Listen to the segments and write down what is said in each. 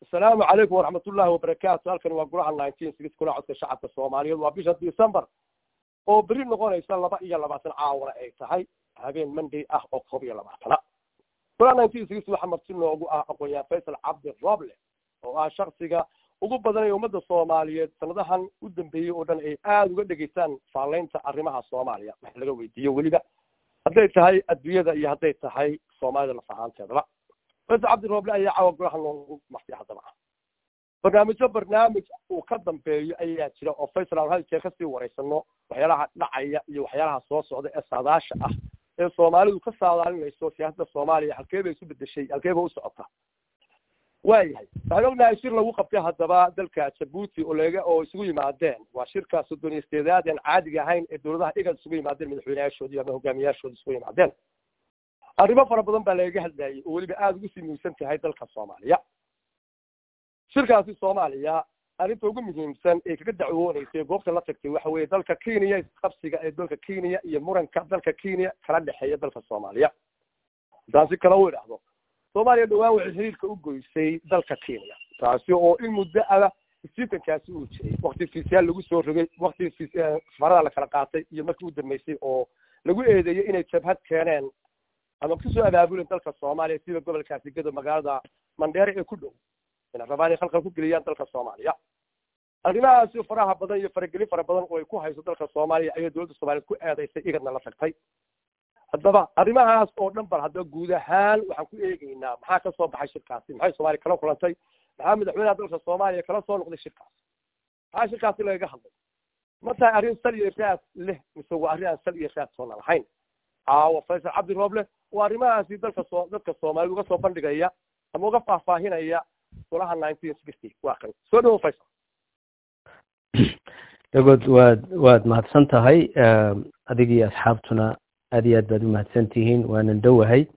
asalaamu calaykum waraxmat ullahi wabarakaatu halkan waa golaha nineteen six kula codka shacabka soomaaliyeed waa bisha december oo beri noqonaysa laba iyo labaatan caawana ay tahay habeen monday ah oo koob iyo labaatana golaha nineteen six waxaa marti noogu ah aqoon-yahan faysal cabdi roble oo ah shaksiga ugu badan ee ummadda soomaaliyeed sanadahan u dambeeyey oo dhan ay aada uga dhegaystaan faaleynta arrimaha soomaaliya wax laga weydiiyo weliba hadday tahay adduunyada iyo hadday tahay soomaalida laf ahaanteedaba faysal cabdi roble ayaa caawa golaha noogu martay haddaba barnaamijyo barnaamij uu ka dambeeyo ayaa jira oo faysal aan hal jeer kasii wareysano waxyaalaha dhacaya iyo waxyaalaha soo socda ee saadaasha ah ee soomaalidu ka saadaalinayso siyaasadda soomaaliya halkee bay isu bedeshay halkee bay u socotaa waayahay waxaan ognahay shir lagu qabtay haddaba dalka jabuuti oo laga oo isugu yimaadeen waa shirka soddon iyo sideedaad aan caadiga ahayn ee dowladaha igad isugu yimaadeen madaxweyneyaashoodii ama hogaamiyaashooda isugu yimaadeen arrimo fara badan baa lagaga hadlayay oo weliba aada ugu sii muhiimsan tahay dalka soomaaliya shirkaasi soomaaliya arrinta ugu muhiimsan ee kaga dacwooneysay goobta la tagtay waxa weeye dalka kenya qabsiga ee dalka kenya iyo muranka dalka kenya kala dhexeeya dalka soomaaliya haddaan si kale u idhaahdo soomaaliya dhawaan waxay xiriirka u goysay dalka kenya taasi oo in muddo ada sitankaasi uu jiray wakti fiisyaal lagu soo rogay wakti safarada la kala qaatay iyo markii u dambeysay oo lagu eedeeyey inay jabhad keeneen ama kusoo abaabuleen dalka soomaaliya sida gobolkaasi gado magaalada mandheere ee ku dhow inay rabaan inay khalqal ku geliyaan dalka soomaaliya arrimahaasi faraha badan iyo faragelin fara badan oo ay ku hayso dalka soomaaliya ayay dowladda soomaaliyeed ku eedaysay igadna la tagtay haddaba arrimahaas oo dhan bal haddaba guud ahaan waxaan ku eegeynaa maxaa ka soo baxay shirkaasi maxay soomaaliya kala kulantay maxaa madaxweynaha dalka soomaaliya kala soo noqday shirkaas maxaa shirkaasi lagaga hadlay ma tahay arrin sal iyo raad leh mise waa arrin aan sal iyo raad toona lahayn caawa faysal cabdi rooble waa arrimahaasi dalka soo dadka soomaaliyed uga soo bandhigaya ama uga faahfaahinaya golaha nineteen sixty waa kan soo dhawo faysal dagood waad waad mahadsan tahay adigii asxaabtuna aad iyo aad baad u mahadsan tihiin waanan dhowahay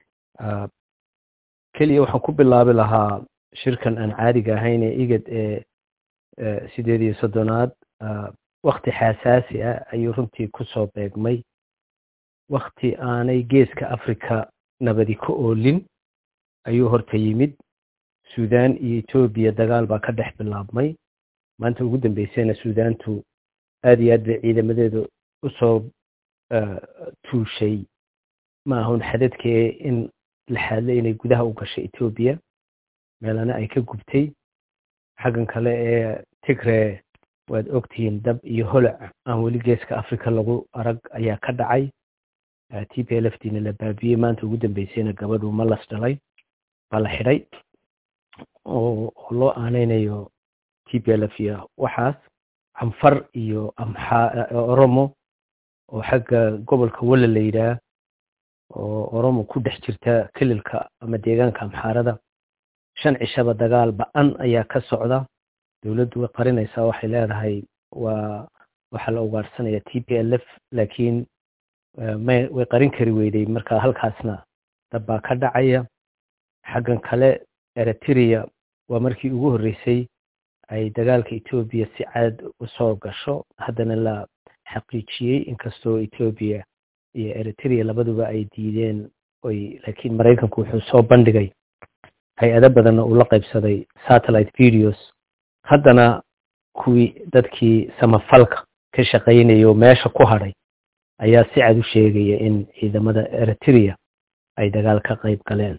keliya waxaan ku bilaabi lahaa shirkan aan caadiga ahayn ee igad ee sideed iyo soddonaad wakti xasaasi ah ayuu runtii kusoo beegmay wakti aanay geeska africa nabadi ka oolin ayuu horta yimid sudan iyo etoobiya dagaal baa ka dhex bilaabmay maanta ugu dambeysayna suudaantu aad iyo aad bay ciidamadeedu usoo tuushay ma ahun xadadkee in la xaadlay inay gudaha u gashay etoobiya meelana ay ka gubtay xaggan kale ee tigre waad ogtihiin dab iyo holac aan weli geeska africa lagu arag ayaa ka dhacay t p l f dina la baabiyey maanta ugu dambeysayna gabadhu malas dhalay baa la xidhay oo loo aaneynayo t p l f iyo waxaas canfar iyo amxa oromo oo xagga gobolka walla la yidhaah oo oromo ku dhex jirta kelilka ama deegaanka amxaarada shan cishaba dagaal ba-an ayaa ka socda dowladdu way qarinaysaa waxay leedahay waa waxaa la ugaarsanaya t p l f laakiin may way qarin kari weyday marka halkaasna dab baa ka dhacaya xaggan kale eritrea waa markii ugu horreysay ay dagaalka etoobiya si caad usoo gasho haddana la xaqiijiyey inkastoo etoobiya iyo eritrea labaduba ay diideen oy laakiin maraykanku wuxuu soo bandhigay hay-ado badanna uu la qaybsaday satellite videos haddana kuwii dadkii samafalka ka shaqaynaya oo meesha ku hadhay ayaa si cad u sheegaya in ciidamada eritrea ay dagaal ka qayb galeen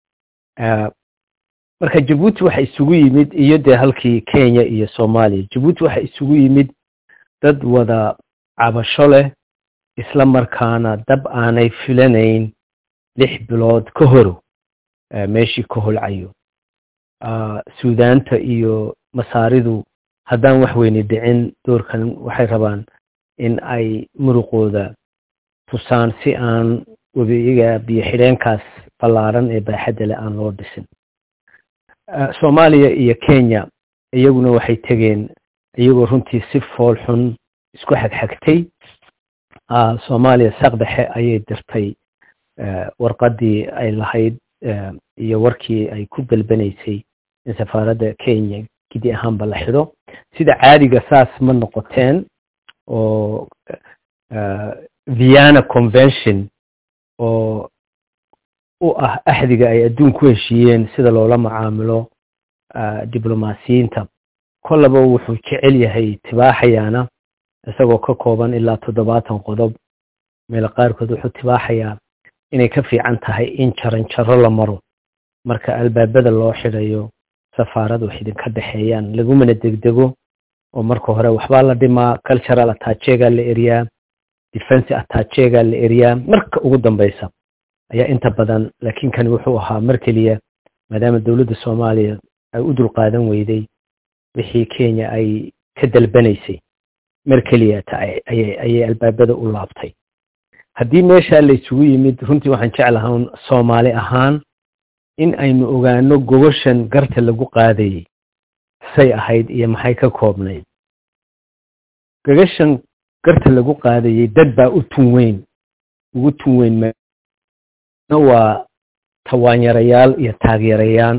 marka jabuuti waxa isugu yimid iyo dee halkii kenya iyo soomaaliya jabuuti waxa isugu yimid dad wada cabasho leh isla markaana dab aanay filanayn lix bilood ka horo meeshii ka holcayo suudaanta iyo masaaridu haddaan wax weyne dhicin doorkan waxay rabaan in ay muruqooda tusaan si aan webiga biyo xidheenkaas ballaaran ee baaxadda leh aan loo dhisin soomaaliya iyo kenya iyaguna waxay tegeen iyagoo runtii si fool xun isku xagxagtay soomaaliya saqdhexe ayay dirtay warqaddii ay lahayd iyo warkii ay ku dalbanaysay in safaaradda kenya gidi ahaanba la xidho sida caadiga saas ma noqoteen oo vienna convention oo u ah axdiga ay adduun ku heshiiyeen sida loola macaamilo diblomaasiyiinta kollaba wuxuu jecel yahay tibaaxayaana isagoo ka kooban ilaa toddobaatan qodob meel qaarkood wuxuu tibaaxayaa inay ka fiican tahay in jaran jaro la maro marka albaabada loo xidhayo safaarad wax idinka dhexeeyaan lagumana degdego oo marka hore waxbaa la dhimaa cultural attachegaa la eriyaa defense attachegaa la eriyaa marka ugu dambeysa ayaa inta badan laakiin kani wuxuu ahaa mar keliya maadaama dowladda soomaaliya ay u dulqaadan weyday wixii kenya ay ka dalbanaysay mar keliyata ayay albaabada u laabtay haddii meeshaa la isugu yimid runtii waxaan jeclahan soomaali ahaan in aynu ogaano gogoshan garta lagu qaadayay say ahayd iyo maxay ka koobnayd gogashan garta lagu qaadayay dad baa u tun weyn ugu tun weyn waa tawaanyarayaal iyo taageerayaan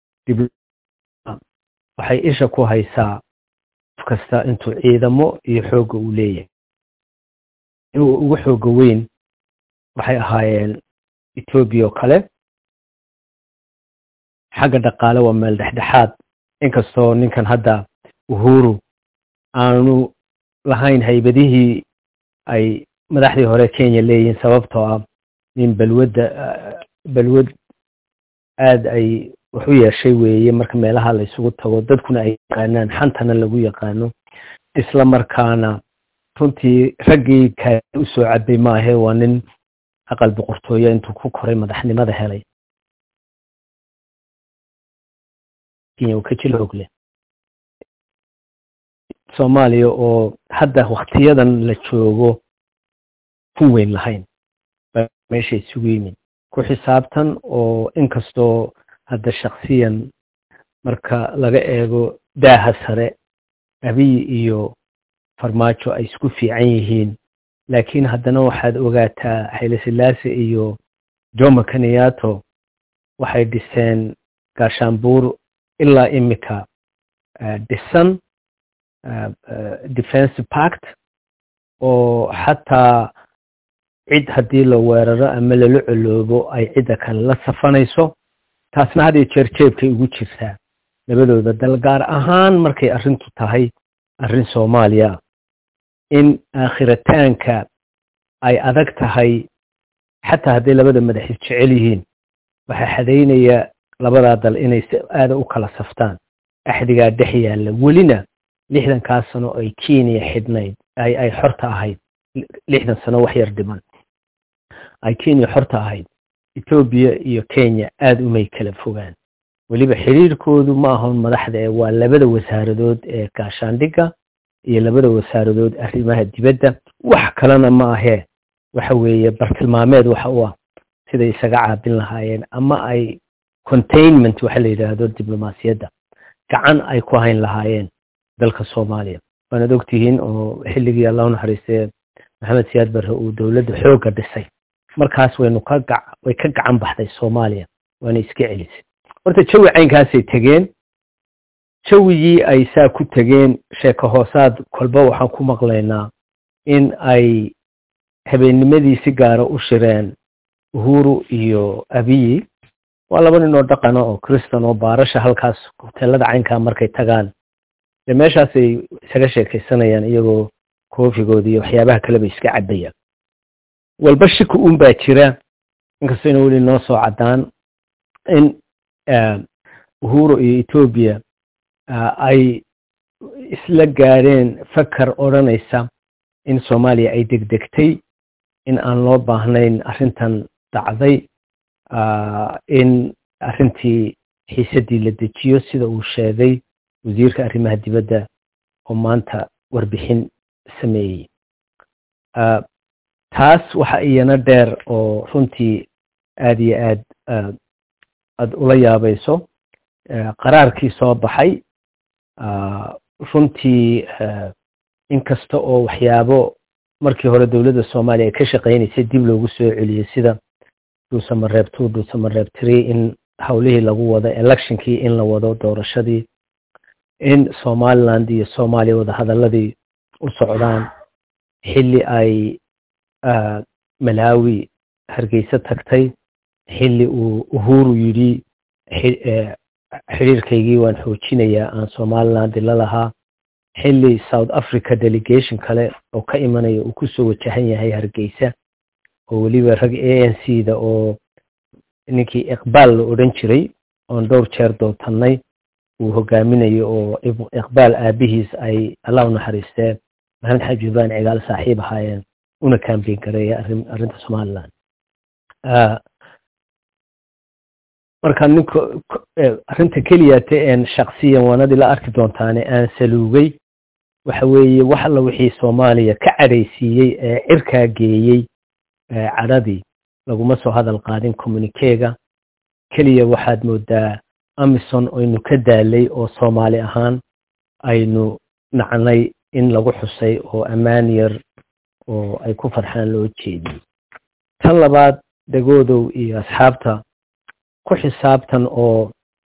waxay isha ku haysaa qof kasta intuu ciidamo iyo xoogga uu leeyahay inuu ugu xooga weyn waxay ahaayeen etoobiya oo kale xagga dhaqaale waa meel dhexdhexaad inkastoo ninkan hadda uhuru aanu lahayn haybadihii ay madaxdii hore kenya leeyihiin sababtoo ah nin balwadda balwad aada ay wax u yeeshay weeye marka meelaha la isugu tago dadkuna ay yaqaanaan xantana lagu yaqaano isla markaana runtii raggii kaale u soo cabay maahe waa nin aqal boqortooyo intuu ku koray madaxnimada helay kenya uu ka jil og leh soomaaliya oo hadda waktiyadan la joogo kun weyn lahayn meesha isugu yimid ku xisaabtan oo inkastoo hadda shaksiyan marka laga eego daaha sare abiy iyo farmaajo ay isku fiican yihiin laakiin haddana waxaad ogaataa xayla silaase iyo jomo kenyato waxay dhiseen gaashaanbuur ilaa imika dhisan defense pact oo xataa cid haddii la weeraro ama lala coloobo ay cidda kale la safanayso taasna had iyo jeer jeebkay ugu jirtaa labadooda dal gaar ahaan markay arrintu tahay arrin soomaaliya in aakhirataanka ay adag tahay xataa hadday labada madaxis jecel yihiin waxaa xadaynaya labadaa dal inay si aada u kala saftaan axdigaa dhex yaalla welina lixdankaa sano ay kenya xidhnayd ay xorta ahayd lixdan sano wax yar dhiman ay kenya xorta ahayd etoobiya iyo kenya aada umay kala fogaan weliba xiriirkoodu ma ahon madaxda ee waa labada wasaaradood ee gaashaandhigga iyo labada wasaaradood arrimaha dibadda wax kalena ma ahee waxa weeye bartilmaameed waxa u ah siday isaga caabin lahaayeen ama ay containment waxa la yidhaahdo diblomaasiyadda gacan ay ku hayn lahaayeen dalka soomaaliya waanaad ogtihiin oo xilligii allah unaxariistee maxamed siyaad barre uu dowladda xoogga dhisay markaas waynu ka ga way ka gacan baxday soomaaliya waana iska celisay horta jawi caynkaasay tegeen jawigii ay saa ku tegeen sheeko hoosaad kolba waxaan ku maqlaynaa in ay habeenimadii si gaara u shireen uhuru iyo abiyi waa laba nin oo dhaqana oo kristan oo baarasha halkaas hoteelada caynkaa markay tagaan dee meeshaasay isaga sheekaysanayaan iyagoo koofigooda iyo waxyaabaha kaleba iska cabayaan walba shiki un baa jira inkastoo ina weli noo soo caddaan in uhuru iyo etoobiya ay isla gaadheen fakar odhanaysa in soomaaliya ay degdegtay in aan loo baahnayn arrintan dhacday in arrintii xiisaddii la dejiyo sida uu sheegay wasiirka arrimaha dibadda oo maanta warbixin sameeyey taas waxa iyana dheer oo runtii aada iyo aad aada ula yaabayso qaraarkii soo baxay runtii inkasta oo waxyaabo markii hore dowladda soomaaliya ay ka shaqaynaysay dib loogu soo celiyey sida dhuusamareeb two dhuusamareeb tree in howlihii lagu wado electionkii in la wado doorashadii in somaliland iyo soomaaliya wadahadaladii u socdaan xilli ay malawi hargeysa tagtay xilli uu uhuru yidhi xiriirkaygii waan xoojinayaa aan somaliland la lahaa xilli south africa delegation kale oo ka imanaya uu kusoo wajahan yahay hargeysa oo weliba rag a n c da oo ninkii iqbaal la odhan jiray oon dhowr jeer dootannay uu hogaaminayo oo iqbaal aabihiis ay allah u naxariistee maxamed xaji ibraan cigaal saaxiib ahaayeen una kambeyn gareeya arrinta somaliland marka ninka arrinta keliyate een shaksiyan waanadii la arki doontaane aan saluugay waxa weeye wax alla wixii soomaaliya ka cadhaysiiyey ee cirkaa geeyey cadhadii laguma soo hadal qaadin communikeega keliya waxaad moodaa amison aynu ka daalay oo soomaali ahaan aynu nacnay in lagu xusay oo ammaan yar oo ay ku farxaan loo jeediyey tan labaad degoodow iyo asxaabta ku xisaabtan oo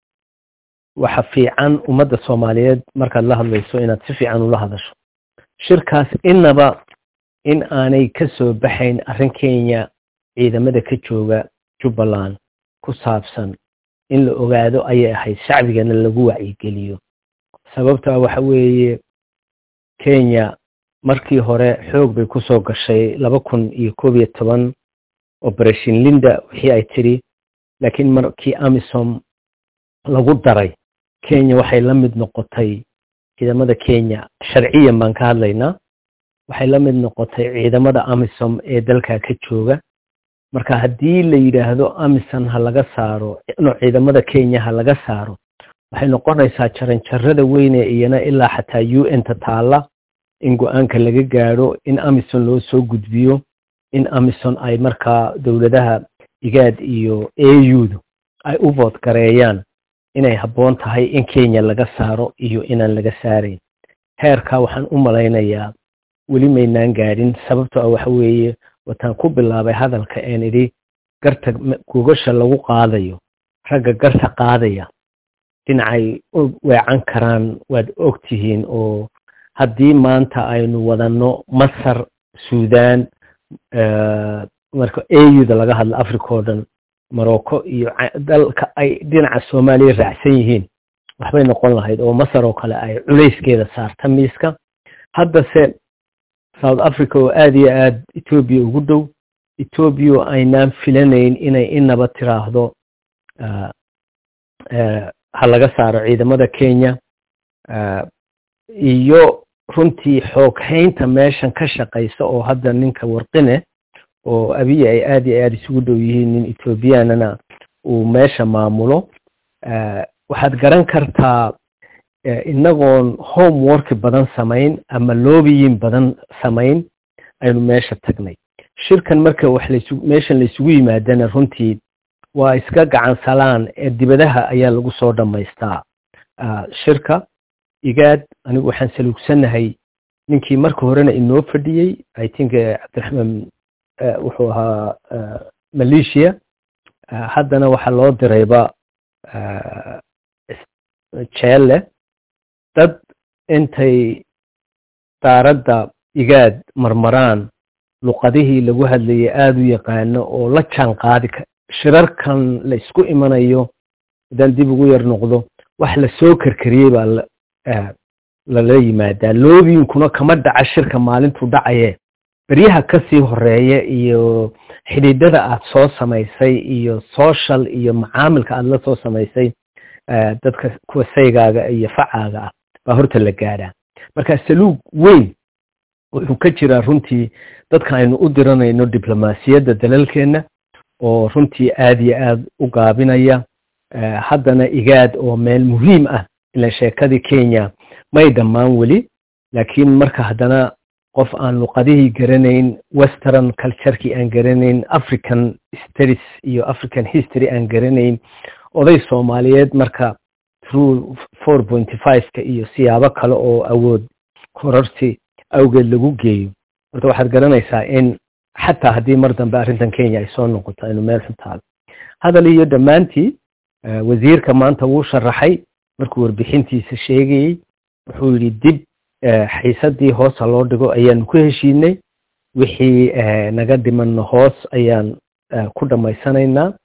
waxa fiican ummadda soomaaliyeed markaad la hadlayso inaad si fiican ula hadasho shirkaas innaba in aanay ka soo baxayn arrin kenya ciidamada ka jooga jubbaland ku saabsan in la ogaado ayay ahayd shacbigana lagu wacyigeliyo sababtaa waxa weeye kenya markii hore xoog bay kusoo gashay laba kun iyo koob iyo toban operation linda wixii ay tidhi laakiin markii amisom lagu daray kenya waxay la mid noqotay ciidamada kenya sharciyan baan ka hadlaynaa waxay la mid noqotay ciidamada amisom ee dalka ka jooga marka haddii la yidhaahdo amison ha laga saaro no ciidamada kenya ha laga saaro waxay noqonaysaa jaranjarada weyne iyana ilaa xataa u n ta taalla in go-aanka laga gaadho in amison loo soo gudbiyo in amison ay markaa dowladaha igaad iyo audu ay u vood gareeyaan inay habboon tahay in kenya laga saaro iyo inaan laga saarayn heerkaa waxaan u malaynayaa weli maynaan gaadhin sababto ah waxa weeye wataan ku bilaabay hadalka een idhi garta gogasha lagu qaadayo ragga garta qaadaya dhinacay weecan karaan waad og tihiin oo haddii maanta aynu wadanno masar suudan marka auda laga hadlo africa oo dhan morocco iyo dalka ay dhinaca soomaaliya raacsan yihiin waxbay noqon lahayd oo masar oo kale ay culayskeeda saarta miiska haddase south africa oo aada iyo aada etoobiya ugu dhow etoobiya oo aynaan filanayn inay inaba tiraahdo ha laga saaro ciidamada kenya iyo runtii xooghaynta meeshan ka shaqaysa oo hadda ninka warqine oo abiya ay aada iyo aada isugu dhow yihiin nin ethoobiyaanana uu meesha maamulo waxaad garan kartaa inagoon homework badan samayn ama loobiyin badan samayn aynu meesha tagnay shirkan marka wax lasu meeshan laysugu yimaadana runtii waa iska gacan salaan ee dibadaha ayaa lagu soo dhammaystaa shirka igaad anigu waxaan saluugsanahay ninkii marka horena inoo fadhiyey i think cabdiraxmaan wuxuu ahaa malaysia haddana waxaa loo dirayba jeelle dad intay daaradda igaad marmaraan luqadihii lagu hadlayay aada u yaqaano oo la jaan qaadi shirarkan la isku imanayo haddaan dib ugu yar noqdo wax la soo karkariyey baa lala yimaadaa loobiyinkuna kama dhaca shirka maalintuu dhacaye beryaha kasii horeeya iyo xidhiidhada aad soo samaysay iyo social iyo macaamilka aad la soo samaysay dadka kuwa saygaaga iyo facaaga ah baa horta la gaadhaa marka saluug weyn wuxuu ka jiraa runtii dadka aynu u diranayno diblomaasiyadda dalalkeenna oo runtii aada iyo aada u gaabinaya haddana igaad oo meel muhiim ah ila sheekadii kenya may dhammaan weli laakiin marka haddana qof aan luqadihii garanayn western culturekii aan garanayn african studies iyo african history aan garanayn oday soomaaliyeed marka through four pointy fiveka iyo siyaabo kale oo awood kororsi awgeed lagu geeyo horta waxaad garanaysaa in xataa haddii mar dambe arrintan kenya ay soo noqoto aynu meel xun taalo hadal iyo dhammaantii wasiirka maanta wuu sharaxay markuu warbixintiisa sheegayey wuxuu yidhi dib xiisadii hoosa loo dhigo ayaanu ku heshiinay wixii naga dhimanno hoos ayaan ku dhammaysanaynaa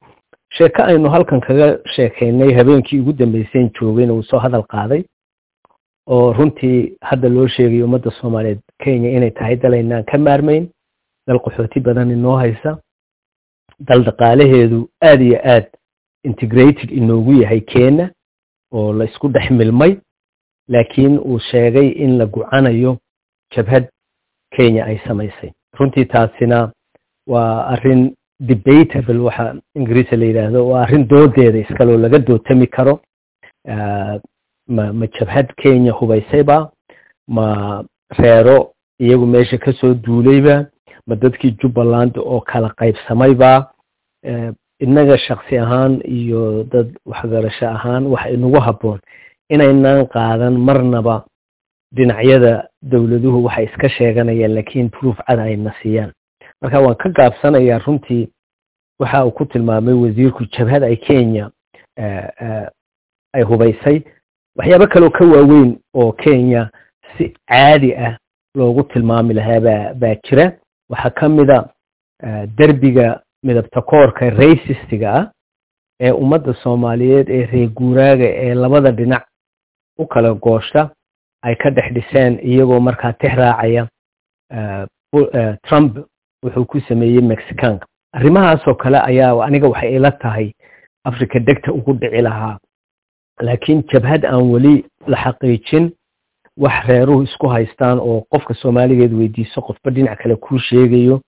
sheeko aynu halkan kaga sheekaynay habeenkii ugu dambeyseen joogayna uu soo hadal qaaday oo runtii hadda loo sheegay ummadda soomaaliyeed kenya inay tahay dal aynaan ka maarmayn dal qaxooti badan inoo haysa dal dhaqaalaheedu aad iyo aad integrated inoogu yahay kenya oo la isku dhex milmay laakiin uu sheegay in la gucanayo jabhad kenya ay samaysay runtii taasina waa arrin debatable waxa ingiriisa la yidhaahdo waa arrin doodeeda iskaloo laga dootami karo ma ma jabhad kenya hubaysayba ma reero iyagu meesha kasoo duulayba ma dadkii jubbaland oo kala qaybsamayba innaga shaksi ahaan iyo dad waxgarasho ahaan waxa inagu habboon inaynan qaadan marnaba dhinacyada dowladuhu waxay iska sheeganayaan laakiin proof cad ayna siiyaan marka waan ka gaabsanayaa runtii waxa uu ku tilmaamay wasiirku jabhad ay kenya ay hubaysay waxyaabo kaloo ka waaweyn oo kenya si caadi ah loogu tilmaami lahaa baa baa jira waxaa ka mida derbiga midabta koorka racistiga ah ee ummadda soomaaliyeed ee reer guuraaga ee labada dhinac u kala gooshta ay ka dhex dhiseen iyagoo markaa tix raacaya trump wuxuu ku sameeyey mexicanka arrimahaasoo kale ayaa aniga waxay ila tahay africa degta ugu dhici lahaa laakiin jabhad aan weli la xaqiijin wax reeruhu isku haystaan oo qofka soomaaligeed weydiiso qofba dhinac kale kuu sheegayo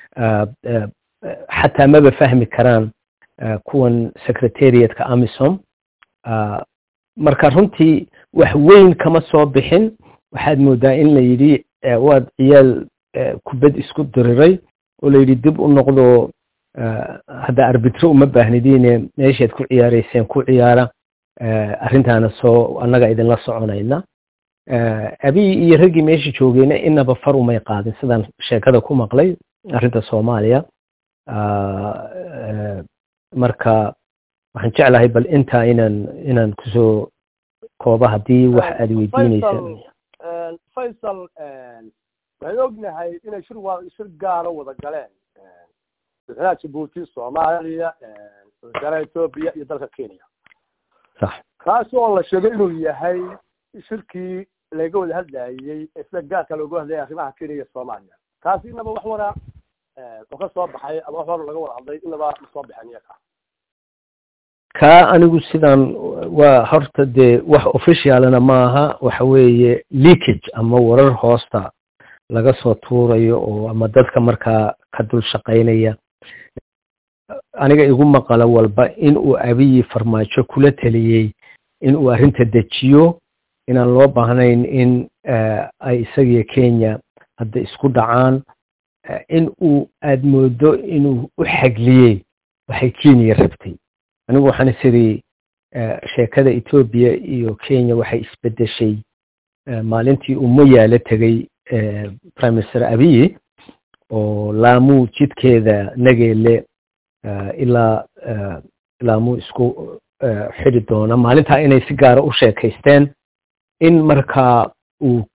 xataa maba fahmi karaan kuwan secretariatka amisom marka runtii wax weyn kama soo bixin waxaad moodaa in la yidhi waad ciyaal kubad isku diriray oo la yidhi dib u noqdo hadda arbitro uma baahnidiine meeshaad ku ciyaarayseen ku ciyaara arrintaana soo annaga idinla soconayna abiy iyo raggii meesha joogeyna inaba far umay qaadin sidaan sheekada ku maqlay arrinta soomaaliya marka waxaan jeclahay bal intaa inaan inaan kusoo kooba haddii wax aad weydiinaysa faysal waxaan ognahay inay shir waa shir gaara wada galeen madaxweynaha jabuuti soomaaliya wasaaraha etoobiya iyo dalka kenya sax kaasi oo la sheegay inuu yahay shirkii laga wada hadlayey sida gaarka looga hadlayay arrimaha kenya iyo soomaaliya kaasi inaba wax wara oo ka soo baxay ama wax wara laga wada hadlay inaba ma soo baxeen iyaga kaa anigu sidaan waa horta dee wax officialna maaha waxa weeye leakage ama warar hoosta laga soo tuurayo oo ama dadka markaa ka dul shaqaynaya aniga igu maqalo walba in uu abiyi farmaajo kula teliyey in uu arrinta dejiyo inaan loo baahnayn in ay isagiyo kenya hadda isku dhacaan in uu aad moodo inuu u xagliyey waxay kenya rabtay anigu waxaan isiri sheekada etoobiya iyo kenya waxay isbedeshay maalintii uu moyaalo tegey prime minister abiyi oo laamuu jidkeeda nageele ilaa laamuu isku xidi doona maalintaa inay si gaara u sheekaysteen in markaa uu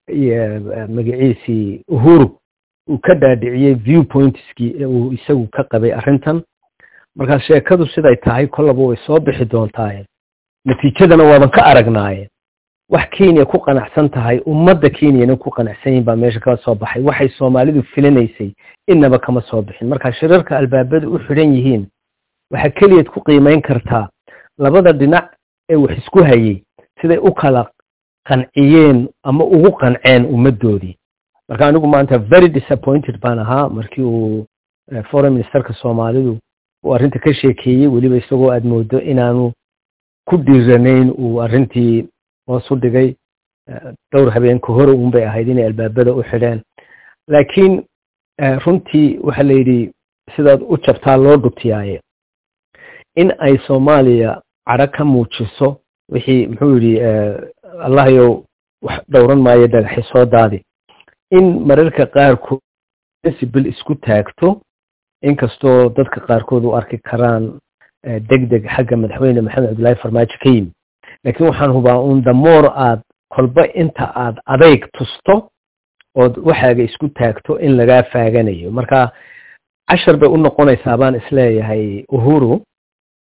magaciisii uhuru uu ka dhaadhiciyey view pointskii uu isagu ka qabay arrintan markaa sheekadu siday tahay kollaba way soo bixi doontaaye natiijadana waaban ka aragnaaye wax kenya ku qanacsan tahay ummadda kenyana ku qanacsan yihin baa meesha kala soo baxay waxay soomaalidu filinaysay inaba kama soo bixin marka shirarka albaabada u xidhan yihiin waxaa keliyaad ku qiimayn kartaa labada dhinac ee wax isku hayey siday u kala qanciyeen ama ugu qanceen ummaddoodii marka anigu maanta very disappointed baan ahaa markii uu foreign ministerka soomaalidu uu arrinta ka sheekeeyey weliba isagoo aad moodo inaanu ku dhiiranayn uu arrintii hoos u dhigay dhowr habeenka hore uun bay ahayd inay albaabada u xidheen laakiin runtii waxaa la yidhi sidaad u jabtaa loo dhutiyaaye in ay soomaaliya cadho ka muujiso wixii muxuu yidhi allahayow wax dhowran maayo dhagaxi soo daadi in mararka qaarkood principle isku taagto inkastoo dadka qaarkood u arki karaan deg deg xagga madaxweyne maxamed cabdullaahi farmaajo ka yimi laakiin waxaan hubaa un damoor aad kolba inta aad adayg tusto ood waxaaga isku taagto in lagaa faaganayo marka cashar bay u noqonaysaa baan isleeyahay uhuru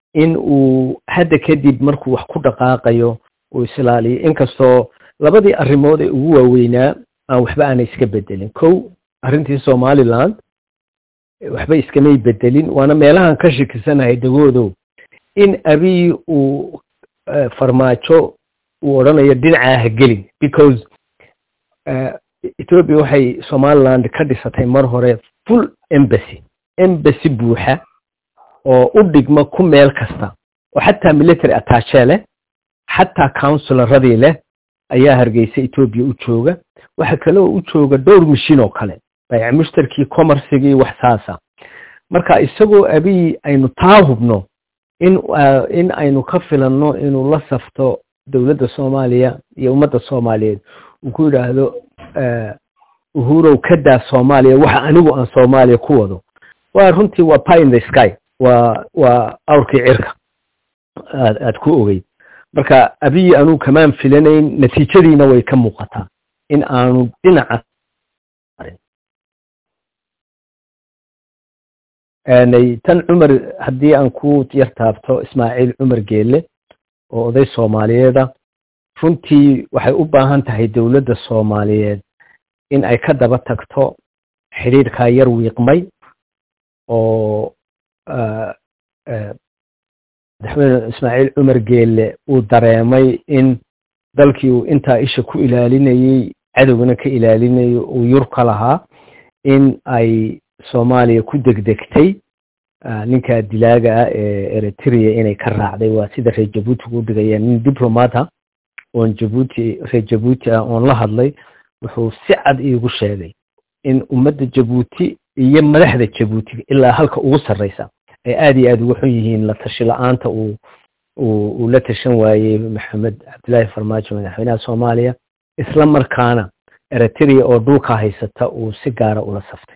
in uu hadda kadib markuu wax ku dhaqaaqayo uu islaaliyo inkastoo labadii arrimood ee ugu waaweynaa aan waxba aanay iska bedelin kow arrintii somaliland waxba iskamay bedelin waana meelahan ka shikisanahay dagoodow in abiy uu farmaajo uu odhanayo dhinacaa ha gelin because ethiopia waxay somaliland ka dhisatay mar hore full embassy embassy buuxa oo u dhigma ku meel kasta oo xataa military attache leh xataa counsilaradii leh ayaa hargeysa ethiopia u jooga waxa kale oo u jooga dhowr mishin oo kale bayc mushtarkii commercigii wax saasa marka isagoo abiy aynu taa hubno in in aynu ka filanno inuu la safto dowladda soomaaliya iyo ummadda soomaaliyeed uu ku yidhaahdo uhurow ka daa soomaaliya waxa anigu aan soomaaliya ku wado waa runtii waa pie in the sky waa waa awrkii cirka aad aad ku ogeyd marka abiy anuu kamaan filanayn natiijadiina way ka muuqataa in aanu dhinaca tan cumar haddii aan ku yar taabto ismaaciil cumar geelle oo oday soomaaliyeeda runtii waxay u baahan tahay dowladda soomaaliyeed in ay ka daba tagto xidhiidhkaa yar wiiqmay oo madaxweyne ismaaciil cumar geelle uu dareemay in dalkii uu intaa isha ku ilaalinayey cadowgana ka ilaalinayo uu yurka lahaa in ay soomaaliya ku degdegtay ninka dilaaga ah ee eritrea inay ka raacday waa sida reer jabuuti u dhigayaan nin diplomata oon jabuuti reer jabuuti ah oon la hadlay wuxuu si cad iigu sheegay in ummadda jabuuti iyo madaxda jabuuti ilaa halka ugu sarreysa ay aada iyo aada uga xun yihiin la tashi la-aanta uu uu la tashan waayey maxamed cabdillaahi farmaajo madaxweynaha soomaaliya isla markaana eritrea oo dhulka haysata uu si gaara ula saftay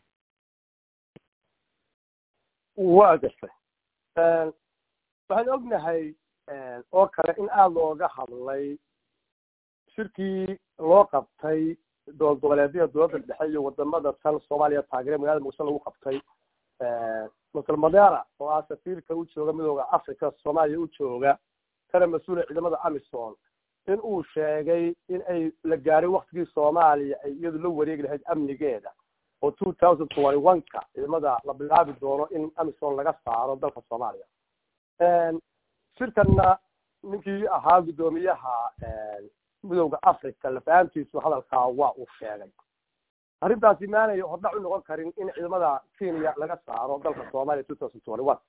waa gartay waxaan ognahay oo kale in aada looga hadlay shirkii loo qabtay doolgoboleedyada dowladda dhexe iyo wadamada tan soomaaliya taageere magaalada muqdisho lagu qabtay masal madera oo ah safiirka u jooga midooda africa soomaaliya u jooga kana mas-uula ciidamada amison in uu sheegay in ay la gaaray waktigii soomaaliya ay iyadu la wareegi lahayd amnigeeda oo two thousand twenty one ka ciidamada la bilaabi doono in amison laga saaro dalka soomaaliya shirkanna ninkii ahaa guddoomiyaha midowda africa lafahantiisu hadalkaa waa uu sheegay arrintaasi maanay hordhac u noqon karin in ciidamada kenya laga saaro dalka soomaaliya two thousand twenty one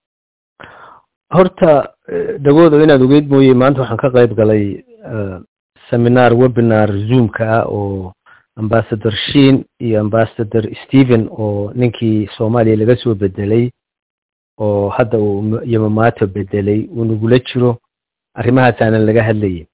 horta dagoodo inaad ogeyd mooye maanta waxaan ka qayb galay seminar webinar zoomka ah oo ambassador shin iyo ambassador stephen oo ninkii soomaaliya laga soo bedelay oo hadda uu yamamato bedelay uu nagula jiro arrimahaasaanan laga hadlayay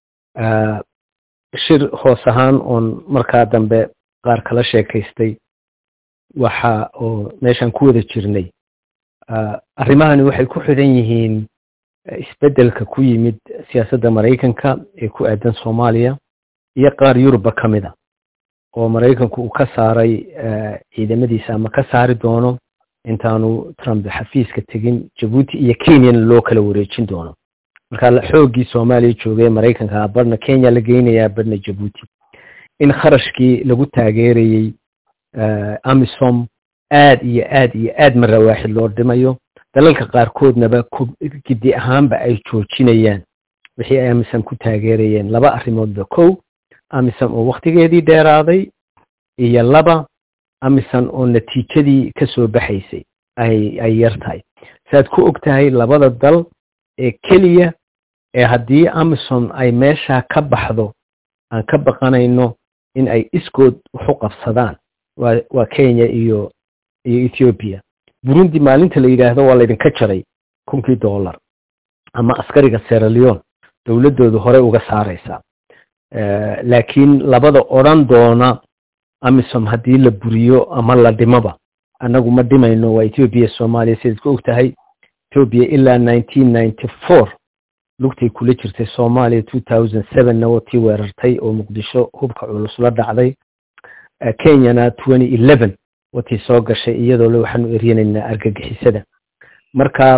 shir hoos ahaan oon markaa dambe qaar kala sheekaystay waxa oo meeshaan ku wada jirnay arrimahani waxay ku xidhan yihiin isbeddelka ku yimid siyaasadda maraykanka ee ku aadan soomaaliya iyo qaar yuruba ka mid a oo maraykanku uu ka saaray ciidamadiisa ama ka saari doono intaanu trump xafiiska tegin jabuuti iyo kenyana loo kala wareejin doono marka xooggii soomaaliya joogay maraykanka barhna kenya la geynayaa barhna jabuuti in kharashkii lagu taageerayey amisom aad iyo aad iyo aad mara waaxid loo dhimayo dalalka qaarkoodnaba gidi ahaanba ay joojinayaan wixii ay amisom ku taageerayeen laba arrimoodba kow amisom oo waktigeedii dheeraaday iyo laba amisom oo natiijadii ka soo baxaysay ay ay yar tahay saaad ku og tahay labada dal ee keliya ee haddii amisom ay meeshaa ka baxdo aan ka baqanayno in ay iskood waxu qabsadaan waa waa kenya iyo iyo ethoobiya burundi maalinta la yidhaahdo waa laydinka jaray kunkii dollar ama askariga seraleon dowladdoodu horey uga saaraysaa laakiin labada odran doona amisom haddii la buriyo ama la dhimoba annagu ma dhimayno waa ethoobiya soomaaliya sidaad ku og tahay ethoobiya ilaa nineteen ninety four lugtay kula jirtay soomaaliya two thousand sevenna watii weerartay oo muqdisho hubka culus la dhacday kenyana twenty eleven watii soo gashay iyadoo le waxaanu eryanaynaa argagixisada marka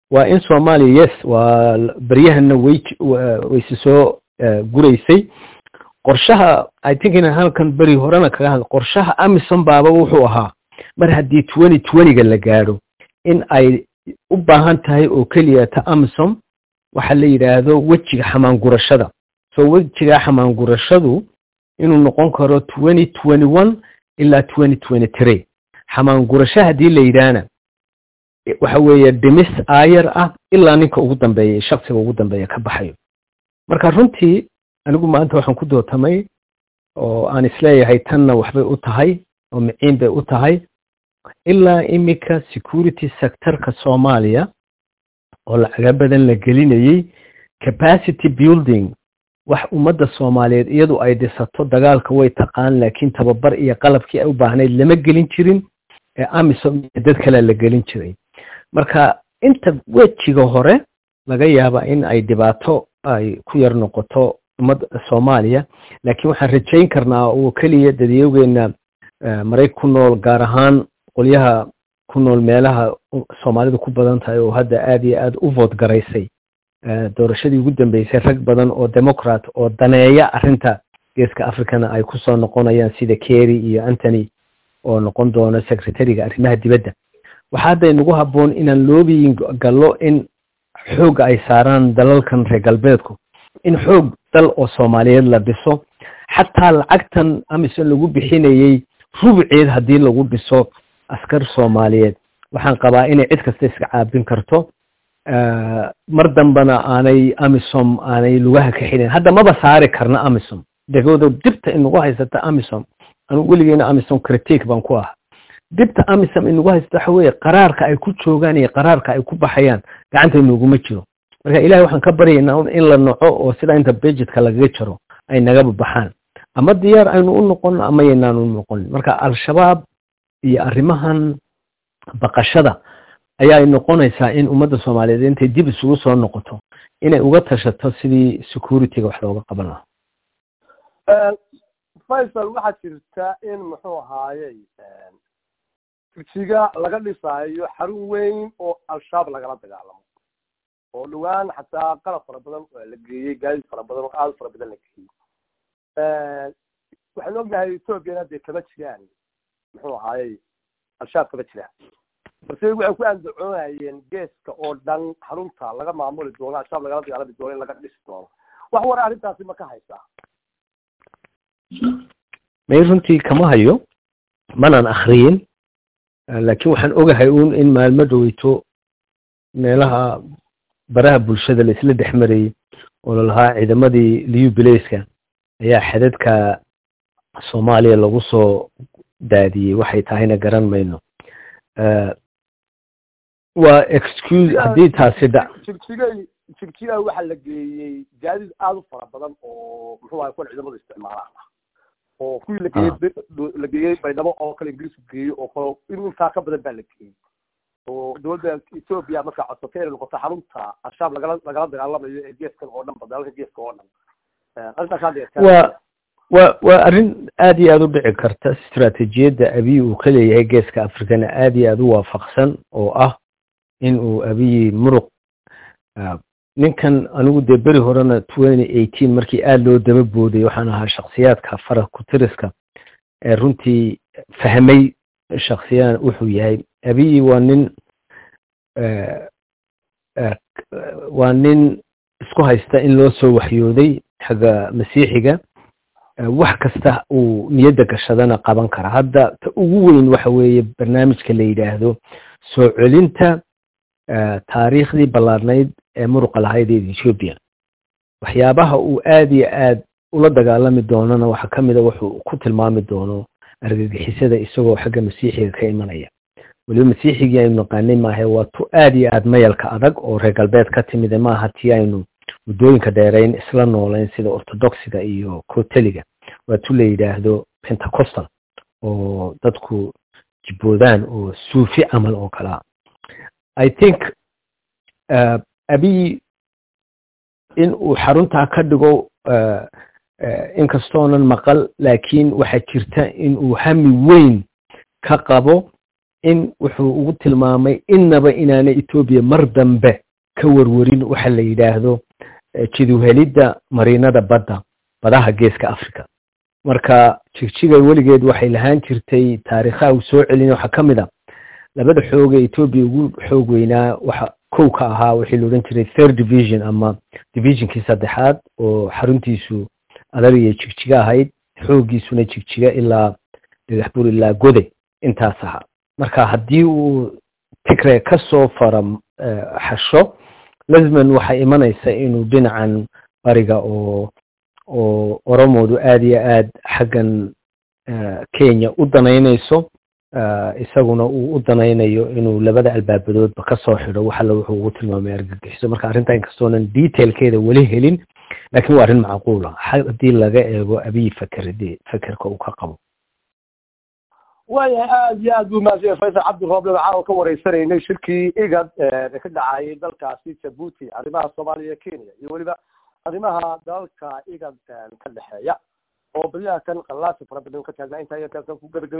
waa in soomaaliya yes waa beryahana way wayse soo guraysay qorshaha i think inaan halkan beri horena kaga hadla qorshaha amison baaba wuxuu ahaa mar haddii twenty twentyga la gaadho in ay u baahan tahay oo keliya ta amison waxa la yidhaahdo wejiga xamaangurashada so wejiga xamaangurashadu inuu noqon karo twenty twenty one ilaa twenty twenty three xamaangurasho haddii la yidhaahna waxa weeye dhimis aayar ah ilaa ninka ugu dambeeya shaksiga ugu dambeeya ka baxayo marka runtii anigu maanta waxaan ku dootamay oo aan isleeyahay tanna waxbay u tahay oo miciin bay u tahay ilaa iminka security sectorka soomaaliya oo lacaga badan la gelinayey capacity building wax ummadda soomaaliyeed iyadu ay dhisato dagaalka way taqaan laakiin tababar iyo qalabkii ay u baahnayd lama gelin jirin ee amisom iyo dad kalea la gelin jiray marka inta wejiga hore laga yaaba in ay dhibaato ay ku yar noqoto ummadda soomaaliya laakiin waxaan rajayn karnaa oo keliya dadiyogeenna marayg ku nool gaar ahaan qolyaha ku nool meelaha soomaalidu ku badan tahay oo hadda aad iyo aad u vood garaysay doorashadii ugu dambeysay rag badan oo democrat oo daneeya arrinta geeska africana ay kusoo noqonayaan sida kerry iyo antony oo noqon doona secretariga arrimaha dibadda waxaa hadda inagu habboon inaan loobiyin gallo in xoogga ay saaraan dalalkan reer galbeedku in xoog dal oo soomaaliyeed la dhiso xataa lacagtan amison lagu bixinayey rubceed haddii lagu dhiso askar soomaaliyeed waxaan qabaa inay cid kasta iska caabin karto mar dambana aanay amisom aanay lugaha ka xidhin hadda maba saari karna amisom degooda dibta inagu haysata amisom anugu weligeena amisom critique baan ku ah dibta amisom inagu haysata waxa weeye qaraarka ay ku joogaan iyo qaraarka ay ku baxayaan gacanta inaguma jiro marka ilahay waxaan ka baryaynaa in la noco oo sida inta budgetka lagaga jaro ay nagaba baxaan ama diyaar aynu u noqon ama yaynaan u noqon marka al-shabaab iyo arrimahan baqashada ayaa noqonaysaa in ummadda soomaaliyeed intay dib isugu soo noqoto inay uga tashato sidii securityga wax looga qaban lahaa faysal waxaa jirta in muxuu ahaayey furjiga laga dhisaayo xarun weyn oo al-shabaab lagala dagaalamo oo dhawaan xataa qalab fara badan la geeyey gaadid fara badan oo aada fara badan la geeyey waxaan ognahay ethoopiana dee kama jiraan muxuu ahaayey al-shabaab kama jiraan balse waxay ku andacoonayeen geeska oo dhan xarunta laga maamuli doono al-shabaab lagala dagaalami doono in laga dhisi doono wax wara arrintaasi ma ka haysaa may runtii kama hayo manaan akriyin laakiin waxaan ogahay uun in maalmo dhoweyto meelaha baraha bulshada la isla dhex marayey oo lalahaa ciidamadii liu bilayska ayaa xadadka soomaaliya lagu soo daadiyey waxay tahayna garan mayno waa excuse haddii taasi dha jigjigay jigjiga waxaa la geeyey gaadiid aada u fara badan oo muxuu ahay kuwan ciidamadu isticmaalaan oo kuwii la geeyey la geeyey baydhabo oo kale ingiriisku geeyey oo kale in intaa ka badan baa la geeyey oo dowladda ethoopia markaa codsatay inay noqoto xarunta al-shabaab lagala lagala dagaalamayo ee geeskan oo dhan ba dalalka geeska oo dhan arrintaas waa wa waa arrin aad iyo aada u dhici karta istaraatiijiyadda abiy uu ka leeyahay geeska africana aad iyo aada u waafaqsan oo ah in uu abiyi muruq ninkan anigu dee beri horena twenty eighteen markii aada loo daba booday waxaan ahaa shaksiyaadka fara kutiriska ee runtii fahmay shaksiyaan wuxuu yahay abiyi waa nin waa nin isku haysta in loo soo waxyooday xagga masiixiga wax kasta uu niyadda gashadana qaban kara hadda ta ugu weyn waxa weeye barnaamijka la yidhaahdo soo celinta taariikhdii ballaarnayd ee muruqa lahayd ee ethoobia waxyaabaha uu aada iyo aad ula dagaalami doonana waxaa ka mida wuxuu ku tilmaami doono argagixisada isagoo xagga masiixiga ka imanaya weliba masiixigii aynu naqaanay maahe waa tu aada iyo aad mayalka adag oo reer galbeed ka timide maaha tii aynu muddooyinka dheerayn isla noolayn sida orthodoxiga iyo coteliga waa tu la yidhaahdo pentecostal oo dadku jibboodaan oo suufi camal oo kalea i think abiy in uu xaruntaa ka dhigo inkastoonan maqal laakiin waxaa jirta in uu hami weyn ka qabo in wuxuu ugu tilmaamay innaba inaana etoobiya mar dambe ka warwarin waxa la yidhaahdo jiduhelidda mariinada badda badaha geeska africa marka jigjiga weligeed waxay lahaan jirtay taariikhaha uu soo celin waxaa ka mid a labada xoog ee etoobiya ugu xoog weynaa waxa kow ka ahaa wixii la odhan jiray third division ama divisionkii saddexaad oo xaruntiisu adariya jigjiga ahayd xooggiisuna jigjiga ilaa dhagaxbur ilaa gode intaas ahaa marka haddii uu tigre ka soo fara xasho lazman waxay imanaysa inuu dhinacan bariga oo oo oromoodu aada iyo aad xaggan kenya u danaynayso isaguna uu u danaynayo inuu labada albaabadoodba ka soo xidho wax alla wuxuu ugu tilmaamay argagixiso marka arrinta inkastoonan detailkeeda weli helin laakiin waa arrin macquula haddii laga eego abiy fakerde fekerka uu ka qabo waayahay aada iyo aad buu mahadsan faysal cabdi rooble waxaan ka wareysanaynay shirkii igad ee ka dhacayay dalkaasi jabuuti arrimaha soomaaliya kenya iyo weliba arrimaha dalalka igad ka dhexeeya oo badiyaha kan qallaasi fara badan ka taagnaa intaa iyo ku gabagab